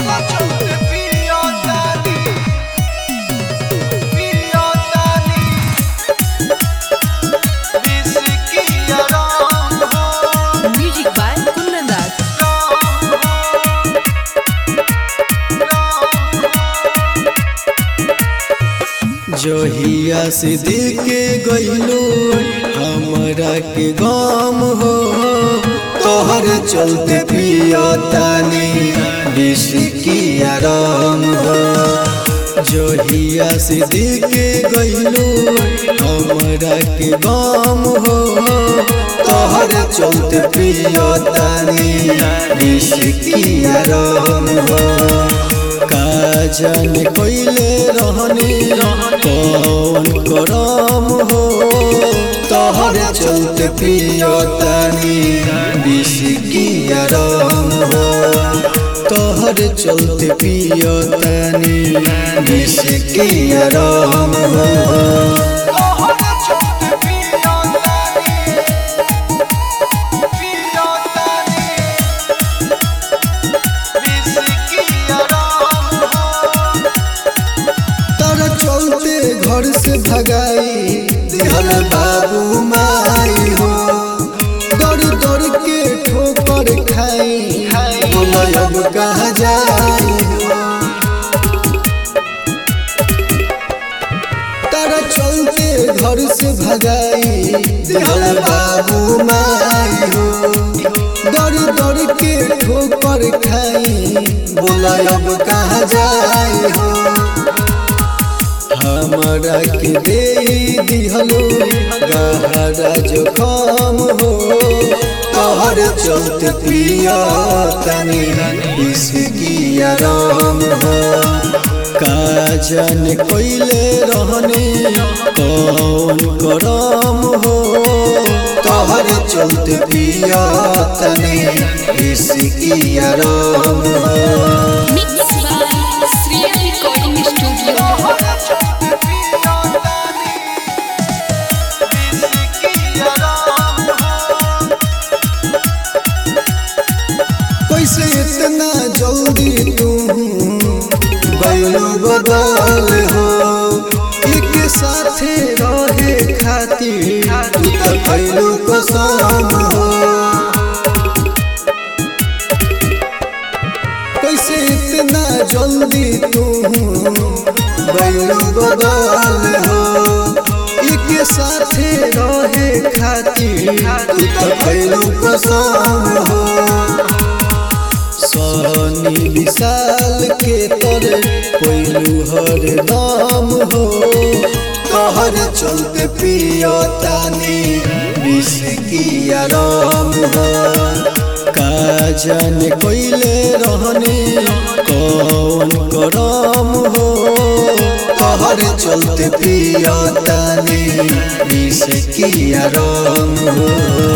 तोहरा चलते पियो तानी पियो तानी विस्की आराम हो Music by Kundan Das. जहिया से देखे गईलो हमरा के गम हो तोहर चलते पियो तानी विस्की आराम हो जहिया से देखे गईलो हमरा के गम हो तोहर चलते पियो तानी विस्की आराम हो काजन कोइले रहनी कौन करम हो तोहर चलते पियो तानी विस्की आराम हो तोहर चलते पियो तानी विस्की आराम हो तोहरा चलते पियो तानी पियो तानी विस्की आराम हो तारा चलते घर से भगाई दिहल बाबू माई हो दौड़ दौड़ के ठोकर खाई बोला अब कहाँ जाई हो तारा चलते घर से भगाई दिहल बाबू माई हो दौड़ दौड़ के ठोकर खाई बोला अब कहाँ जाई हो हमरा के दे दिहलो गहरा जोखम हो तोहर चलते पिया तनी इसकी आराम हो काजन कोइले रहने कौन करम हो तोहर चलते पिया तनी इसकी आराम हो Mixed by Sriya Recording Studio. तोहरा चलते पियो तानी विस्की आराम हो कैसे इतना जल्दी तुम गैलो बदल हो एक साथे रहे खातिर तू तो कैलो कसम हो कैसे इतना जल्दी तुम गैलो बदल हो एक साथे रहे खातिर तू तो कैलो कसम हो सनी विशाल के तर कोइलू हर नाम हो तोहर चलते पियो तानी विस्की आराम हो काजन कोइले रहने कौन करम हो तोहर चलते पियो तानी विस्की आराम हो